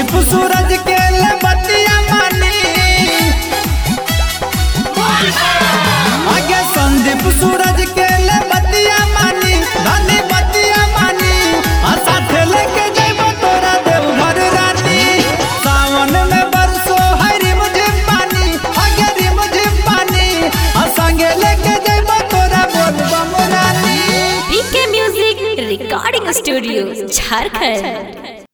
संदीप सूरज के ले बतिया मानी आगे संदीप सूरज के ले बतिया मानी धनी बतिया मानी आ साथे लेके जइबो तोरा देवघर रानी सावन में बरसो हरी मुझे पानी आगे री मुझे पानी आ संगे लेके जइबो तोरा बोलबम रानी PK music recording studio Jharkhand